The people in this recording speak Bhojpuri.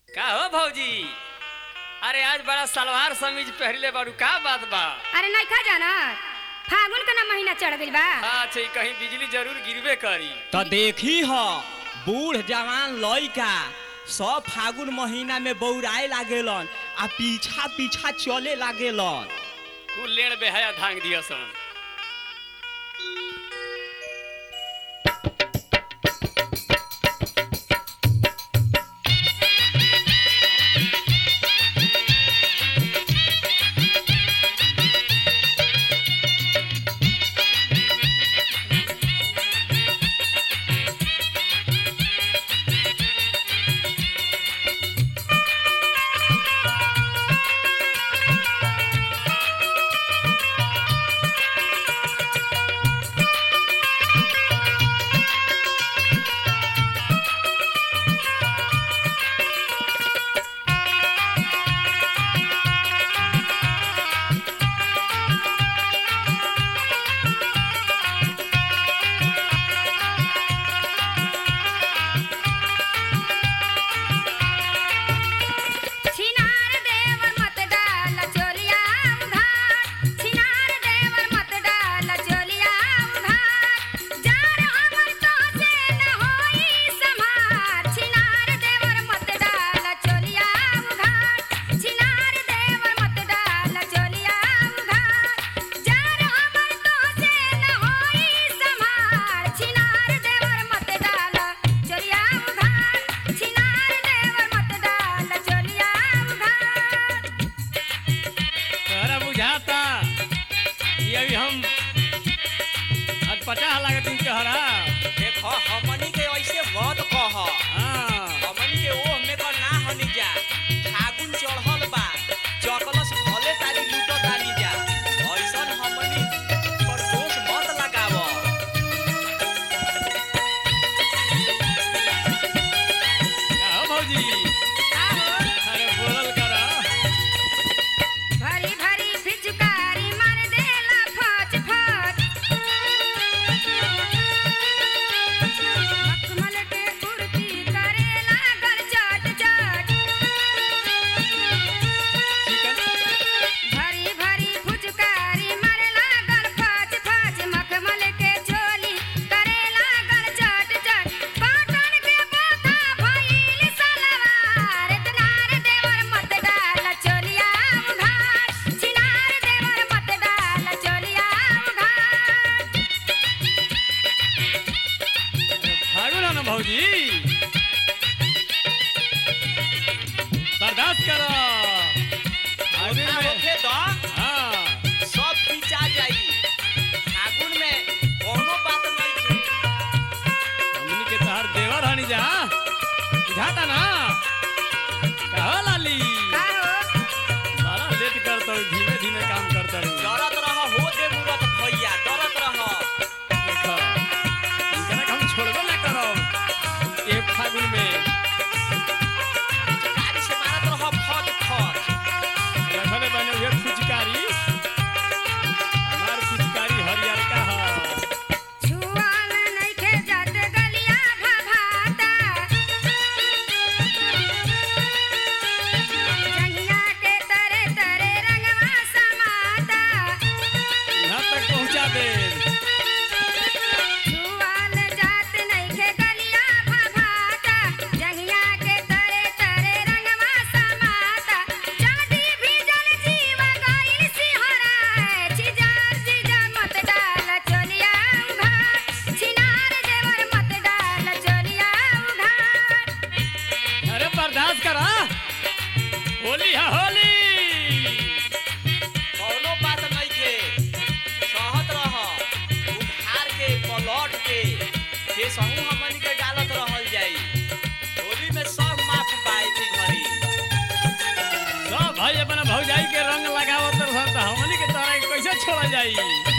का हो भौजी अरे आज बड़ा सलवार समीज पहनले बारू का बात बा अरे नहीं खा जाना फागुन का ना महीना चढ़ गइल बा अच्छा कहीं बिजली जरूर गिरबे करी तो देखी ह बूढ़ जवान लइका सब फागुन महीना में बौराए लागेलन आ पीछा पीछा चले लागेलन कुल लेण बेहया धांग दिया सन छिनार देवर मत डाल चोलिया उधार छिनार देवर मत डाल चोलिया उधार जार हमर तो से न होई संभार छिनार देवर मत डाल चोलिया उधार छिनार देवर मत डाल चोलिया उधार जार हमर तो से न होई संभार छिनार देवर मत डाल चोलिया उधार छिनार देवर मत डाल चोलिया उधार तोहरा बुझाता कि अभी हम आज पचास लागत दिन तोहरा देखो हमनी के ऐसे मत कह हाँ हमनी के ओह में का ना हनी जा फागुन चढ़ल बा चकलस भले तारी लूट तानी जा ऐसन हमनी पर दोष मत लगाव का हो भौजी अरे बोलल करा भरी भरी फिचकारी मार देला फच फच मखमल के कुर्ती करे लागल चट चट चिकन भरी भरी फुचकारी मार लागल फच फच मखमल के चोली करे लागल चट चट पाटन के बोथा भइल सलवार तनार देवर मत डाल चोलिया उघार छिनार देवर मत डाल चोलिया उघार फागुन है ना भौजी बर्दाश्त करो फागुन ओकरा में होखे द हाँ सब खींचा जाई फागुन में कोनो बात नहीं थी हमनी के तहार देवर हनी जा बुझाता ना कहो लाली का हो बड़ा लेट करता हूँ धीमे धीमे काम करता हूँ डरत रह हो दे मुरत भैया डरत रह देखो इनकरा के हम छोड़बो ना करो एक फागुन में गाड़ी से मारत रह फट फट रखले बने हुए फुचकारी हमार फुचकारी हरियर का है छुआल नइखे जात गलिया भभाता जंगिया के तरे तरे रंगवा समाता यहाँ तक पहुँचा दे छुआल जात नइखे गलिया भभाता जंगिया के तरे तरे रंगवा समाता जादी भी जल जीव गइल सिहरा छिजार जीजा मत डाल चोलिया उघार छिनार देवर मत डाल चोलिया उघार अरे बर्दाश्त करा होली है होली कोनो बात नहीं के सहत रह उधार के पलट के के सहू हमनी के डालत रहल जाई होली में सब माफ पाए थी घरी सब भाई अपना भौजाई के रंग लगावत रहता हमनी के तरह कैसे छोड़ा जाई